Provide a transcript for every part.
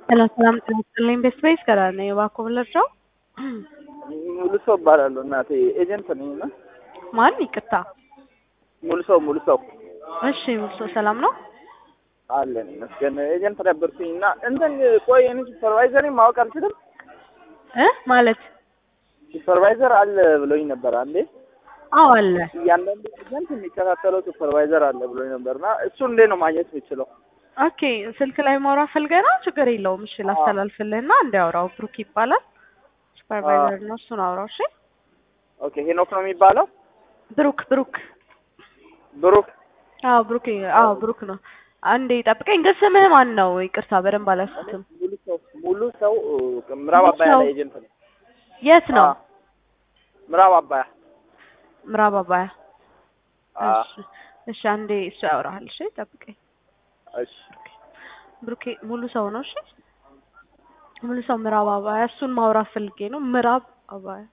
ሰላም ሰላም ጤና ይስጥልኝ። ቤስት ቤስ ከራ ነኝ። እባክዎ ብለርቸው ሙሉ ሰው እባላለሁ እናቴ ኤጀንት ነኝ እና ማን? ይቅርታ። ሙሉ ሰው ሙሉ ሰው እሺ ሙሉ ሰው ሰላም ነው? አለን ይመስገን። ኤጀንት ነበርኩኝ እና እንትን ቆይ እኔ ሱፐርቫይዘር ማወቅ አልችልም። እ ማለት ሱፐርቫይዘር አለ ብሎኝ ነበር አንዴ። አዎ አለ። እያንዳንዱ ኤጀንት የሚከታተለው ሱፐርቫይዘር አለ ብሎኝ ነበር እና እሱ እንዴት ነው ማግኘት የምችለው? ኦኬ ስልክ ላይ ማውራት ፈልገና ችግር የለውም። እሺ ላስተላልፍልህና እንዲያወራው ብሩክ ይባላል። ሱፐርቫይዘር ነው። እሱን አውራው። እሺ ኦኬ ሄኖክ ነው የሚባለው? ብሩክ ብሩክ ብሩክ አዎ ብሩክ አዎ ብሩክ ነው። አንዴ ጠብቀኝ። ግን ስምህ ማን ነው? ይቅርታ በደንብ አላስኩትም። ሙሉ ሰው ሙሉ ሰው ምዕራብ አባያ ላይ ኤጀንት ነው። የት ነው? አዎ። ምዕራብ አባያ ምዕራብ አባያ። አዎ። እሺ እሺ፣ አንዴ እሱ ያወራሃል። እሺ ጠብቀኝ። እሺ ብሩኬ ሙሉ ሰው ነው። እሺ ሙሉ ሰው ምዕራብ አባያ። እሱን ማውራት ፈልጌ ነው። ምዕራብ አባያ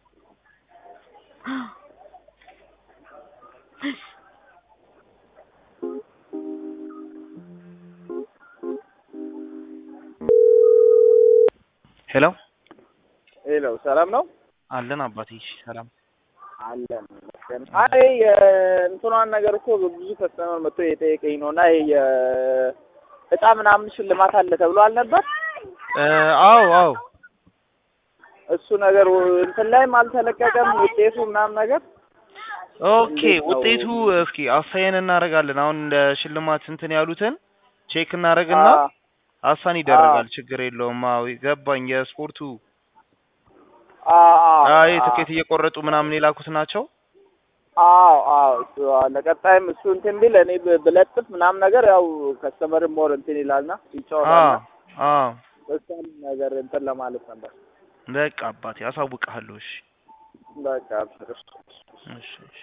ሄሎ ሄሎ ሰላም ነው አለን አባቴ። እሺ ሰላም። አለን ይመስገን። አይ የእንትኗን ነገር እኮ ብዙ ከስተመር መጥቶ የጠየቀኝ ነው እና ይሄ የእጣ ምናምን ሽልማት አለ ተብሎ አልነበር? እ አዎ አዎ እሱ ነገር እንትን ላይም አልተለቀቀም ውጤቱ ምናምን ነገር። ኦኬ እንዴት ነው? ውጤቱ እስኪ አሳየን እናደርጋለን። አሁን እንደ ሽልማት እንትን ያሉትን ቼክ እናደርግና አዎ አሳን ይደረጋል። ችግር የለውም። አዎ ገባኝ። የስፖርቱ አዎ አይ ትኬት እየቆረጡ ምናምን የላኩት ናቸው። አዎ አዎ እሱ አዎ፣ ለቀጣይም እሱ እንትን ቢል እኔ ብ- ብለጥፍ ምናምን ነገር ያው ከስተመር ሞር እንትን ይላልና አዎ ይጫወታልና አዎ እሷን ነገር እንትን ለማለት ነበር። በቃ አባቴ አሳውቅሃለሁ። እሺ በቃ አብሽር። እሺ እሺ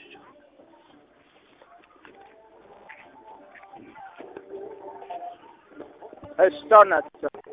እሺ ቻው እናትህ።